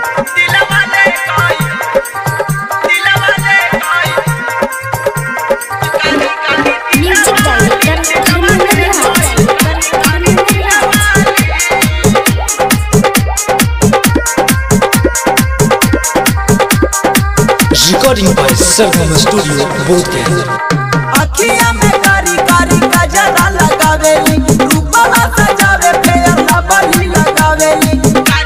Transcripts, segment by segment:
Music director Dharmendra Recording by Sargama Studio, Bodhgaya. अखिया में कारी कारी गजरा लगावेली रूपवा सजावे फेयर लबली लगावेली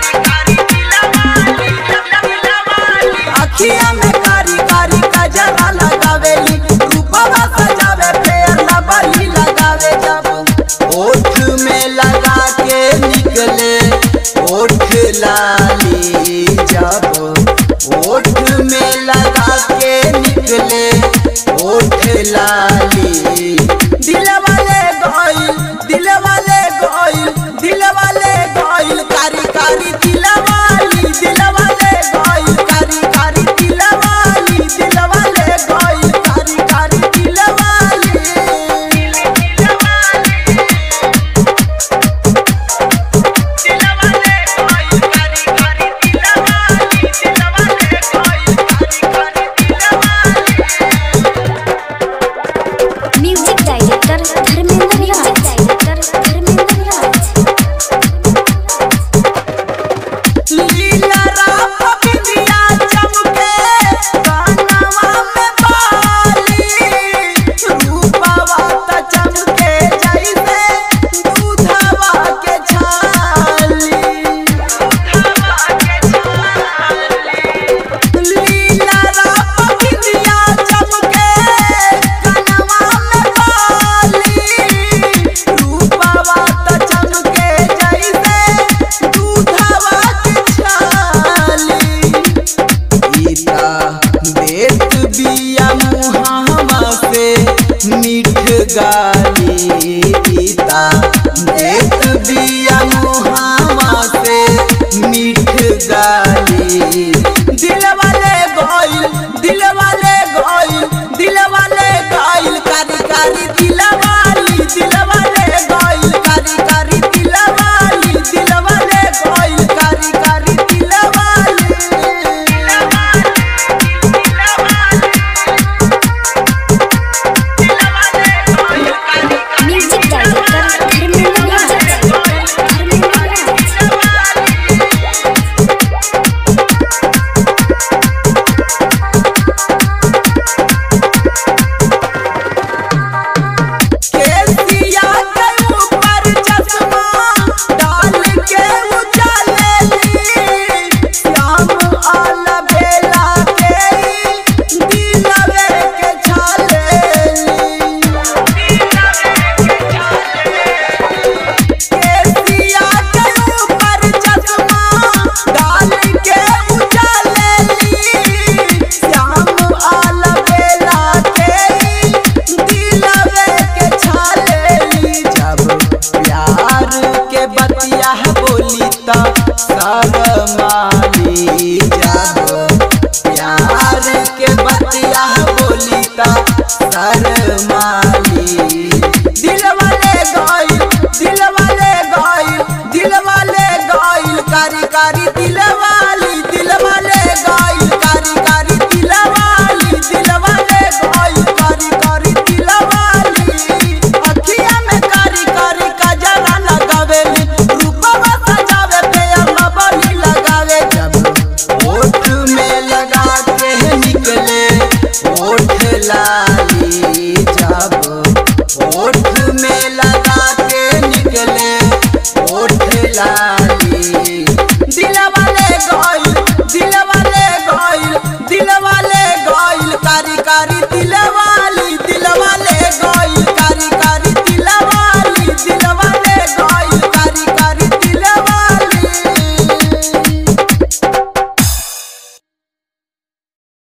अखिया में कारी कारी गजरा लगावेली रूपवा सजावे फेयर लबली लगावे जब ओठ में लगा के निकले ओठ लाली जब ओठ में लगा के निकले ओठ लाली दिल वाले गइल दिल वाले गइल दिल वाले गइल कारी कारी दिल वाली दिल वाले गइल कारी कारी दिल वाली दिल वाले गइल कारी कारी दिल वाली music director Dharmendra music director Dharmendra Leela Ram बिंदिया चमके कानवा में बाली रूपवा त चमके जैसे दूधवा के छाली लीला राम बिंदिया चमके कानवा में बाली रूपवा त चमके जैसे दूधवा के छाली गीता देत बिया मुहावा से मीठ गाली गीता देत बिया मुहावा से मीठ गाली दिल वाले गइल दिल वाले गइल दिल वाले गइल कारी कारी दिल वाली दिल वाले गइल कारी कारी दिल वाली दिल वाले गइल कारी कारी दिल वाली म्यूजिक डायरेक्टर धर्मेंद्र केसिया के ऊपर चश्मा डाल के उजालेली श्याम आला बेला के दिलवे के छालेली केसिया के ऊपर चश्मा डाल के उजालेली श्याम आला बेला के दिलवे के छालेली जब प्यार के बतिया बोली त शरमाली जब प्यार के बतिया बोली त शरमाली दिल वाले गइल दिल वाले गइल दिल वाले गइल कारी कारी दिल